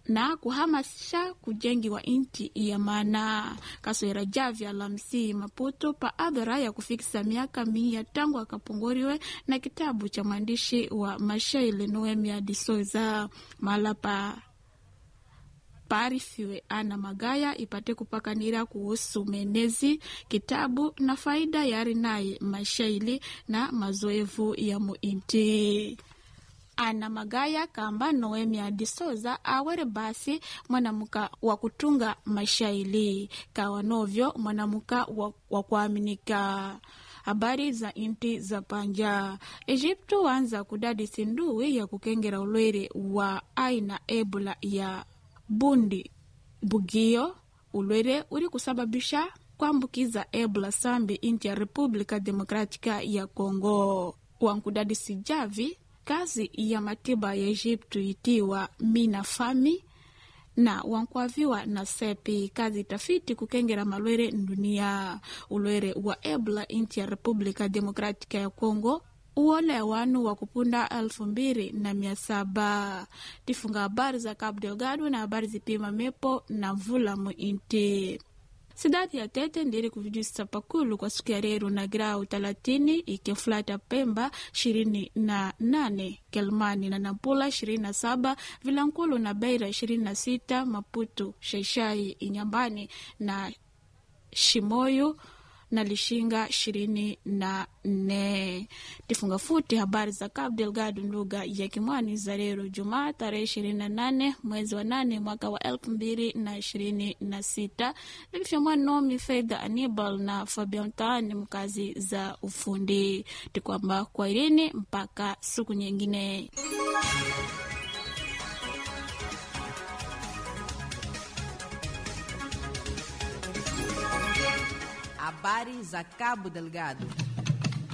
na kuhamasisha kujengiwa inti ya maana kaswera javi alamsi Maputo pa adhara ya kufikisa miaka mia tangu akapunguriwe na kitabu cha mwandishi wa mashairi Noemia de Souza mahala pa paarifiwe ana magaya ipate kupakanira kuhusu menezi kitabu na faida yari naye mashaili na mazoevu ya muinti ana magaya kamba Noemia de Souza awere basi mwanamuka wa kutunga mashaili kawa novyo mwanamuka wa, wa kuaminika habari za inti za panja Egypto wanza kudadi sindui ya kukengera ulwere wa aina ebola ya bundi bugio ulwere uri kusababisha kuambukiza ebola sambi inti ya República Democrática ya Congo wankudadi sijavi kazi ya matiba ya Egypto itiwa Mina Fami na wankwaviwa na sepi kazi tafiti kukengera malwere ndunia ulwere wa ebola inti ya República Democrática ya Congo uole wanu wa kupunda elfu mbili na mia saba tifunga habari za Cabo Delgado na habari zipima mepo na vula muinti sidadi ya tete ndiri kuvijisa pakulu kwa siku ya reru na grau talatini ikiflata Pemba ishirini na nane Kelmani na Nampula ishirini na saba Vilankulu na Beira ishirini na sita Maputo Shaishai Inyambani na Shimoyu na Lishinga ishirini na nne. Tifunga futi habari za Cabo Delgado lugha ya Kimwani za leo Jumaa tarehe ishirini na nane mwezi wa nane mwaka wa elfu mbili na ishirini na sita livifyamwanomi Fedha Anibal na Fabian Taani mkazi za ufundi tikwamba kwa irini mpaka siku nyingine. Habari za Cabo Delgado.